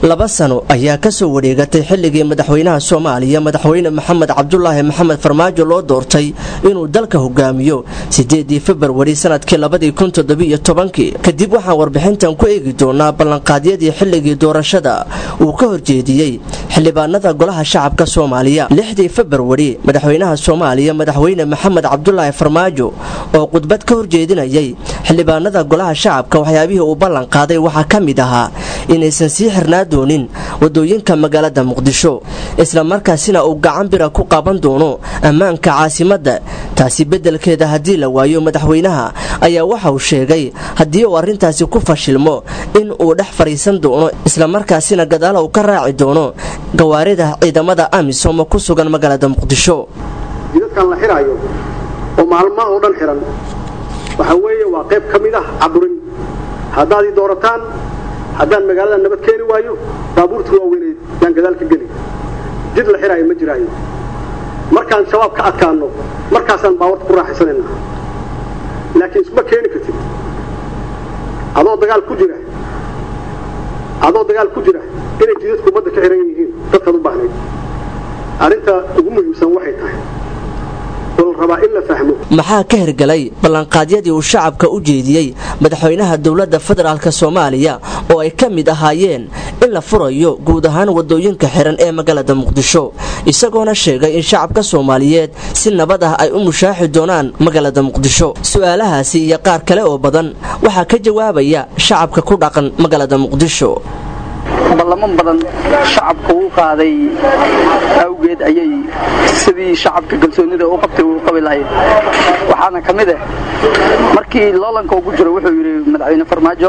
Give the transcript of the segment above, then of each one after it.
laba sano ayaa kasoo wareegatay xilligii madaxweynaha soomaaliya madaxweyne maxamed cabdulaahi maxamed farmaajo loo doortay inuu dalka hogaamiyo sideedii februari sanadkii labadii kun toddobiyo tobankii kadib waxaan warbixintan ku eegi doonaa ballanqaadyadii xilligii doorashada uu ka horjeediyey xildhibaanada golaha shacabka soomaaliya lixdii februari madaxweynaha soomaaliya madaxweyne maxamed cabdulaahi farmaajo oo khudbad ka horjeedinayay xildhibaanada golaha shacabka waxyaabihii uu ballanqaaday waxaa ka mid ahaa inaysan sii xirnaa doonin wadooyinka magaalada muqdisho isla markaasina uu gacan bira ku qaban doono ammaanka caasimadda taasi beddelkeeda haddii la waayo madaxweynaha ayaa waxa uu sheegay haddii uu arrintaasi ku fashilmo in uu dhex fadhiisan doono islamarkaasina gadaala uu ka raaci doono gawaarida ciidamada amisom ku sugan magaalada muqdisho jidadkan la xiraayo oo maalmaha oo dhan xiran waxaa weeye waa qayb ka mid ah caburin haddaad ii doorataan haddaan magaalada nabad keeni waayo baabuurta waaweyneed yaan gadaal ka geli jid la xiraayo ma jiraayo markaan shabaab ka adkaanno markaasaan baabuurta ku raaxaysanaynaa laakiin isma keeni kartid adoo dagaal ku jira adoo dagaal ku jira inay jidadku ummadda ka xiran yihiin dadkaad u baahnayd arrinta ugu muhiimsan waxay tahay maxaa ka hirgalay ballanqaadyadii uu shacabka u jeediyey madaxweynaha dowladda federaalk soomaaliya oo ay ka mid ahaayeen in la furayo guud ahaan wadooyinka xiran ee magaalada muqdisho isagoona sheegay in shacabka soomaaliyeed si nabad ah ay u mushaaxi doonaan magaalada muqdisho su-aalahaasi iyo qaar kale oo badan waxaa ka jawaabaya shacabka ku dhaqan magaalada muqdisho ballamo badan shacabka uu qaaday awgeed ayay sidii shacabka kalsoonida u qabtay uu qabi lahayd waxaana ka mid ah markii loolanka ugu jiro wuxuu yidhi madaxweyne farmaajo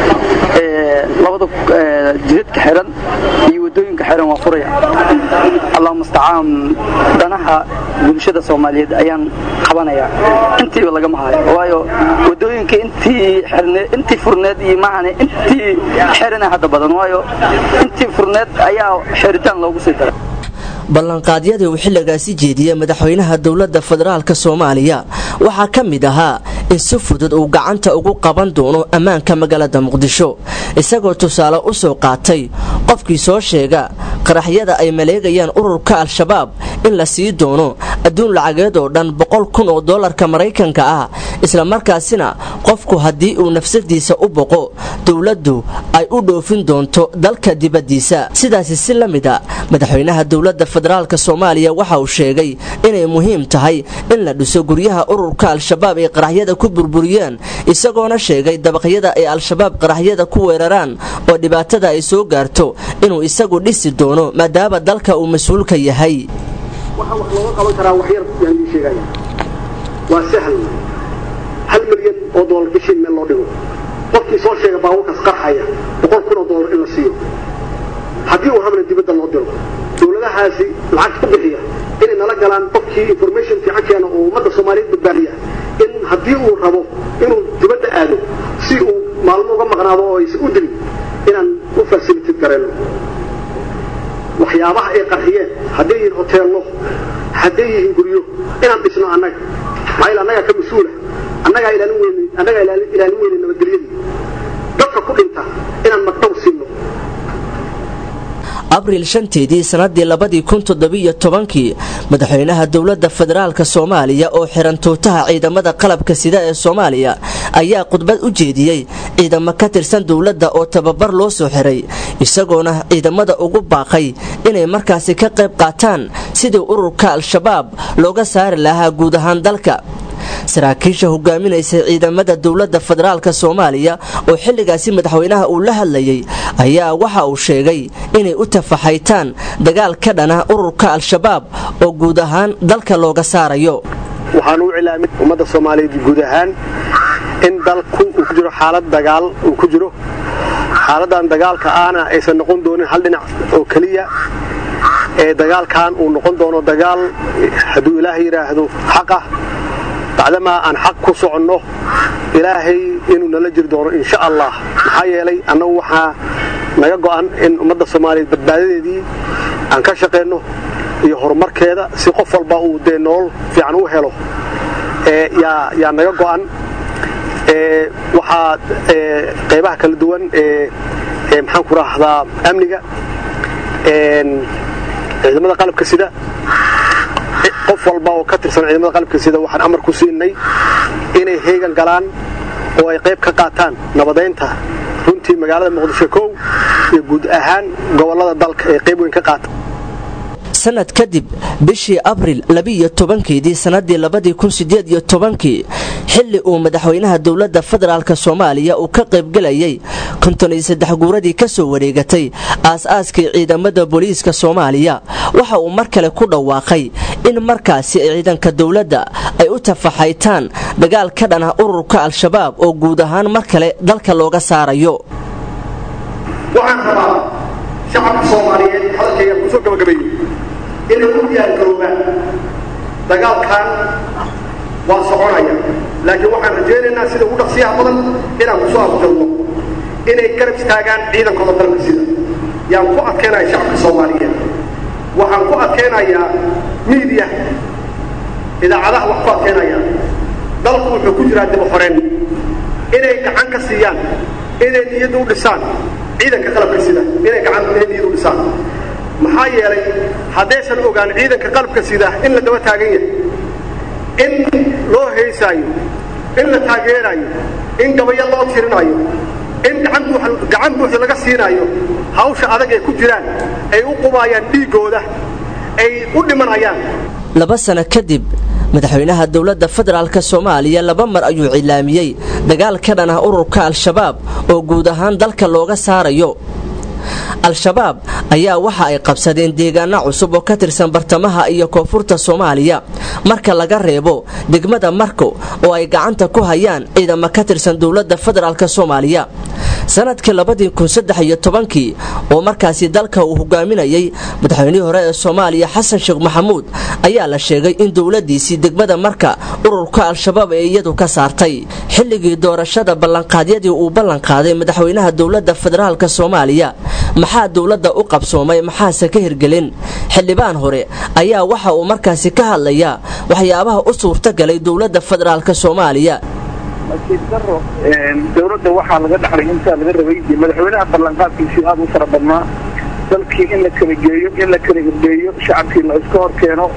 labada jidadka xiran iyo wadooyinka xiran waa furaya allahuma istacaan danaha bulshada soomaaliyeed ayaan qabanayaa intiiba lagama hayo waayo wadooyinka intii furneed iyo maahane intii xirana hadda badan waayo intii furneed ayaa xiritaan loogu sii daray ballanqaadyadii uu xilligaasi jeediyey madaxweynaha dowladda federaalk soomaaliya waxaa ka mid ahaa in si fudud uu gacanta ugu qaban doono ammaanka magaalada muqdisho isagoo tusaale u soo qaatay qofkii soo sheega qaraxyada ay maleegayaan ururka al-shabaab in la sii doono adduun lacageed oo dhan boqol kun oo dollarka maraykanka ah islamarkaasina qofku haddii uu nafsadiisa u boqo dowladdu ay u dhoofin doonto dalka dibaddiisa sidaasi si la mid a madaxweynaha dowladda federaalk soomaaliya waxa uu sheegay inay muhiim tahay in la dhiso guryaha ururka al-shabaab ay qaraxyada ku burburiyeen isagoona sheegay dabaqyada ay al-shabaab qaraxyada ku weeraraan oo dhibaatada ay soo gaarto inuu isagu dhisi doono maadaama dalka uu mas-uulka yahay waxaa wax looga qaban karaa wax yar yaan ii sheegaya waa sahal hal milyan oo doolar bishii meel loo dhigo qofkii soo sheega baabuurkaas qarxaya boqol kun oo doolar in la siiyo haddii uu rabna dibadda loo diro dowladahaasi lacag ku bixiya inay nala galaan qofkii information fiican keena oo ummadda soomaaliyeed badbaadiya in haddii uu rabo inuu dibadda aado si uu maalmo uga maqnaado oo aysan u dilin inaan u fasilitid garayno waxyaabaha ay qarxiyeen hadday yihiin hoteello hadday yihiin guryo inaan dhisno annaga maxaa annagaa ka mas-uula annagaa ilaalin weyne annagaa ilaalin weyne nabadgelyadii dadka ku dhinta inaan magdhow siino abriil shanteedii sannadii labadii kun toddobiyo tobankii madaxweynaha dowladda federaalk soomaaliya oo xiran tuutaha ciidamada qalabka sida ee soomaaliya ayaa khudbad u jeediyey ciidamo ka tirsan dowladda oo tababar loo soo xiray isagoona ciidamada ugu baaqay inay markaasi ka qayb qaataan sidii ururka al-shabaab looga saari lahaa guud ahaan dalka saraakiisha hogaaminaysay ciidamada dowladda federaalk soomaaliya oo xilligaasi madaxweynaha uu la hadlayay ayaa waxa uu sheegay inay u tafaxaytaan dagaal ka dhana ururka al-shabaab oo guud ahaan dalka looga saarayo waxaan u cilaamin ummadda soomaaliyeed guud ahaan in dalku uu ku jiro xaalad dagaal uu ku jiro xaaladan dagaalka aana aysan noqon doonin hal dhinac oo keliya ee dagaalkan uu noqon doono dagaal hadduu ilaah yidhaahdo xaqah bacdamaa aan xaq ku soconno ilaahay inuu nala jiri doono insha allah maxaa yeelay annagu waxaa naga go'an in ummadda soomaaliyeed badbaadadeedii aan ka shaqayno iyo horumarkeeda si qof walba uu dee nolol fiican u helo yaa naga go'an waxaa qaybaha kala duwan ee maxaan ku raahdaa amniga ciidamada qalabka sida qof walba oo ka tirsan ciidamada qalabka sida waxaan amar ku siinay inay heegan galaan oo ay qayb ka qaataan nabadaynta runtii magaalada muqdisho kow iyo guud ahaan gobollada dalka ay qayb weyn ka qaata sanad kadib bishii abril labiiyo tobankeedii sannadii labadii kun sideed iyo tobankii xilli uu madaxweynaha dowladda federaalk soomaaliya uu ka qaybgelayay konton iyo saddex guuradii ka soo wareegatay aas-aaskii ciidamada booliiska soomaaliya waxa uu mar kale ku dhawaaqay in markaasi ciidanka dowladda ay u tafaxaytaan dagaal ka dhan ah ururka al-shabaab oo guud ahaan mar kale dalka looga saarayo waxaan rabaa shacabka soomaaliyeed hadalkayga kusoo gabagabeeyey inay u diyaargaroobaan dagaalkan waa soconaya laakiin waxaan rajaynaynaa sida ugu dhaqsiyaha badan inaan kusoo afjalno inay garab istaagaan ciidankooda dalka sida yaan ku adkaynaya shacabka soomaaliyeed waxaan ku adkaynayaa miidiya idaacadaha wax ku adkaynaya dalku wuxuu ku jiraa dibaxoreen inay gacan ka siiyaan inay niyadda u dhisaan ciidanka qalabka sida inay gacan niyadda u dhisaan maxaa yeelay haddaysan ogaan ciidanka qalabka sida in la daba taagan yahay in loo heysaayo in la taageeraayo in gabayo loo tirinaayo in gacan buuxda laga siinaayo hawsha adag ay ku jiraan ay u qubaayaan dhiiggooda ay u dhimanayaan laba sano kadib madaxweynaha dowladda federaalk soomaaliya laba mar ayuu cilaamiyey dagaal ka dhan ah ururka al-shabaab oo guud ahaan dalka looga saarayo al-shabaab ayaa waxa ay qabsadeen deegaano cusub oo ka tirsan bartamaha iyo koonfurta soomaaliya marka laga reebo degmada marko oo ay gacanta ku hayaan ciidamo ka tirsan dowladda federaalk soomaaliya sanadkii labadii kun saddex iyo tobankii oo markaasi dalka uu hogaaminayay madaxweynihii hore ee soomaaliya xasan sheekh maxamuud ayaa la sheegay in dowladiisii degmada marka ururka al-shabaab ee iyadu ka saartay xilligii doorashada ballanqaadyadii uu ballanqaaday madaxweynaha dowladda federaalk soomaaliya maxaa dowladda u qabsoomay maxaase ka hirgelin xildhibaan hore ayaa waxa uu markaasi ka hadlayaa waxyaabaha u suurtagalay dowladda federaalk soomaaliya nasiib daro dowladda waxaa laga dhaxlay intaa laga rabay dee madaxweynaha ballanqaadkiisii aada u fara badnaa dalkii in la kala geeyo in la kala irbeeyo shacabkii la iska hor keeno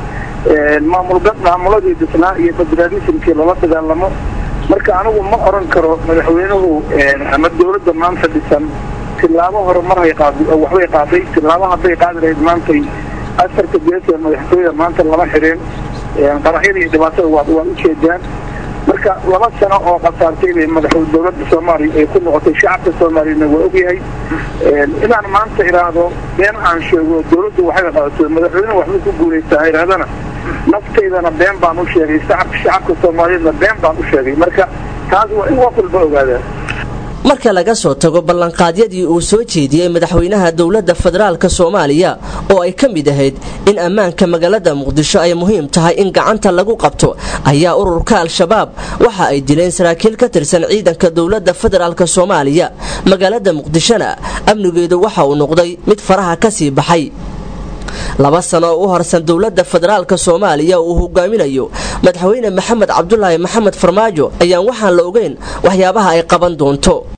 maamuladii disnaa iyo federaalismkii lala dagaalamo marka anigu ma oran karo madaxweynuhu ama dowladda maanta dhisan tilaabo hore marhay qaad waxbay qaaday tilaabo hadday qaadi lahayd maantay asarka geesa madaxtooyada maanta lama xidheen qaraxyada iyo dhibaatada waa waa ujeedaan marka laba sano oo khasaartay bay madaxweyne dowladda soomaaliya ay ku noqotay shacabka soomaaliyana waa ogyahay inaan maanta idhaahdo been aan sheego dowladdu waxay qabatay madaxweynuhu waxbay ku guulaysaa idhahdana naftaydana been baan u sheegay shacabka shacabka soomaaliyeedna been baan u sheegay marka taas waa in wax walba ogaadaan marka laga soo tago ballanqaadyadii uu soo jeediyey madaxweynaha dowladda federaalk soomaaliya oo ay ka mid ahayd in ammaanka magaalada muqdisho ay muhiim tahay in gacanta lagu qabto ayaa ururka al-shabaab waxa ay dileen saraakiil ka tirsan ciidanka dowladda federaalk soomaaliya magaalada muqdishona amnigeedu waxa uu noqday mid faraha ka sii baxay laba sano oo u horsan dowladda federaalk soomaaliya uu hogaaminayo madaxweyne maxamed cabdulaahi maxamed farmaajo ayaan waxaan la ogeyn waxyaabaha ay qaban doonto